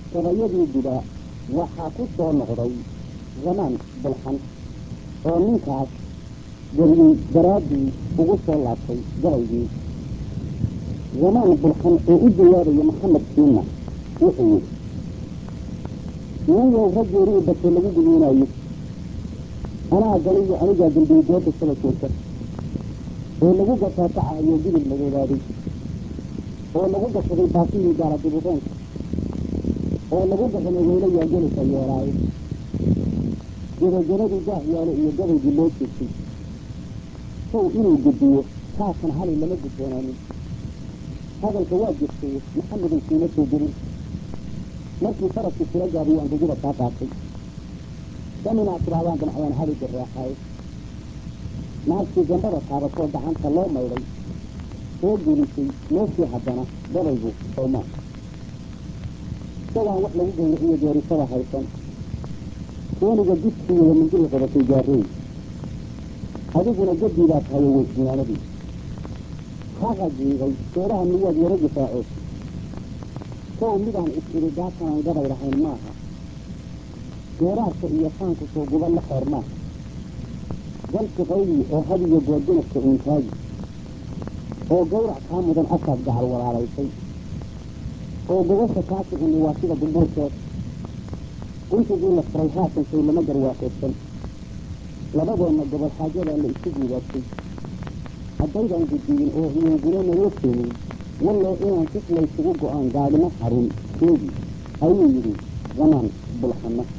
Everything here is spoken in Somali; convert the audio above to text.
gabayadii gudaa waxaa ku soo noqday zamaan bulxan oo ninkaas geliyey daraaddii ugu soo laabtay gabaygii zamaan bulxan oo u jawaabaya maxamed siina wuxuu yidhi niyow raggeerii base lagu gudoonayo anaa galiyo anigaa dambiye gooda saba joogta oo lagu gataatacahayo gidib madoobaaday oo lagu gashaday baasihii gaala dibuqeenka oo lagu gaxinay weylayaa gelisa yeeraayo gebagebadii gaah yaalo iyo gabaygii loo jeegtay sow inuu gediyo kaasan hali lama gudboonaanin hadalka waa jirtay maxameday siima soo gelin markii faraskii sila gaabiyo angegida kaa qaatay daminaad tiraadaan damcayaan hali garaaxaayo naagtii gambada taabatoo gacanta loo maydhay soo gelisay meeshii haddana gabaygu soomaa isagaan wax lagu gawriciyo geerisada haysan sooniga jidkiiyo mindili qabatay gaarooy adiguna gadii baa tahayo weysniyaanadii haqa jiigay seedaha miyaad yaro difaaceed sow midaan is-iri gaatanaan gabay lahayn maaha geeraarka iyo faanku soo guba la xeer maaha galki qaydi oo hadiyo goordinadka uuntaagi oo gawrac kaa mudan asaad gacal walaalaysay oo gobasha kaa kicini waa sida gumbuurkeed guntigii la furay haatan shay lama garwaaqeedsan labadeenna gobol xaajadaa la isu guubaabtay haddaydaan guddiyin oo iyonguna naloo keenin wallee inaan sis laysugu go-aan gaadhimo harin sheegi ayuu yidhi zamaan bulxanna